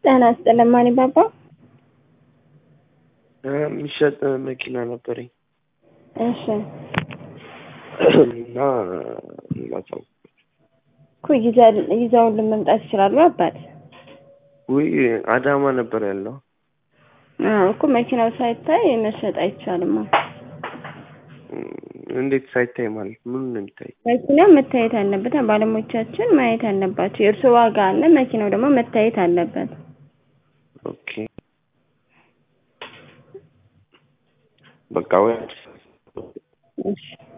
ጤና ይስጥልኝ ማን ባባ? የሚሸጥ መኪና ነበረኝ እሺ እና ላሳውቅ እኮ ይዘል- ይዘውልን መምጣት ይችላሉ አባት? ውይ አዳማ ነበር ያለው አዎ እኮ መኪናው ሳይታይ መሸጥ አይቻልም። እንዴት ሳይታይ ማለት ምን ነው የሚታይ መኪናው መታየት አለበት። ባለሙያዎቻችን ማየት አለባቸው። የእርሱ ዋጋ አለ፣ መኪናው ደግሞ መታየት አለበት። ኦኬ በቃ ወይ እሺ